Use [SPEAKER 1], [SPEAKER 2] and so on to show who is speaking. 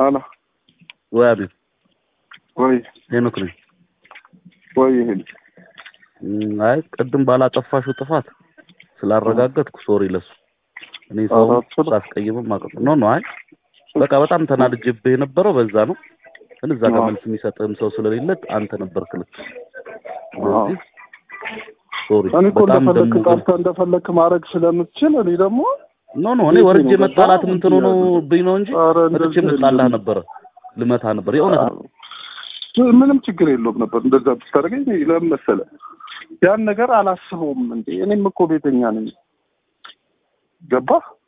[SPEAKER 1] አላ
[SPEAKER 2] ወይ አቤት
[SPEAKER 1] ወይ
[SPEAKER 2] ሄኖክ ነኝ።
[SPEAKER 1] ወይ ይሄን
[SPEAKER 2] እም፣ አይ ቅድም ባላጠፋሽው ጥፋት ስላረጋገጥኩ ሶሪ ለሱ እኔ ሰው
[SPEAKER 1] ኧረ አትችልም።
[SPEAKER 2] ሳስቀይምም ማቀፍ ኖ ኖ አይ በቃ በጣም ተናድጄብህ የነበረው በዛ ነው። ግን እዛ ጋር
[SPEAKER 1] አዎ።
[SPEAKER 2] መልስ የሚሰጥህም ሰው ስለሌለ አንተ ነበርክ ልክ። ስለዚህ ሶሪ
[SPEAKER 1] እኔ እኮ
[SPEAKER 2] በጣም
[SPEAKER 1] እንደፈለክ
[SPEAKER 2] ደግሞ ግን
[SPEAKER 1] ጠርተህ እንደፈለክ ማድረግ ስለምትችል እኔ ደግሞ
[SPEAKER 2] ኖ ኖ እኔ
[SPEAKER 1] ቤቴ
[SPEAKER 2] ወርጄ
[SPEAKER 1] ነው
[SPEAKER 2] መጣላት
[SPEAKER 1] ገባህ?
[SPEAKER 2] ምን ትኖ ነው ብኝ ነው እንጂ
[SPEAKER 1] ኧረ
[SPEAKER 2] መጥቼ
[SPEAKER 1] እንደዚህ
[SPEAKER 2] መጣላህ
[SPEAKER 1] የለም።
[SPEAKER 2] ነበረ ልመታ ነበር የእውነት ነው።
[SPEAKER 1] ምንም ችግር የለውም ነበር እንደዛ ብታደርገኝ ለምን መሰለህ ያን ነገር አላስበውም እንዴ እኔም እኮ ቤተኛ ነኝ ገባህ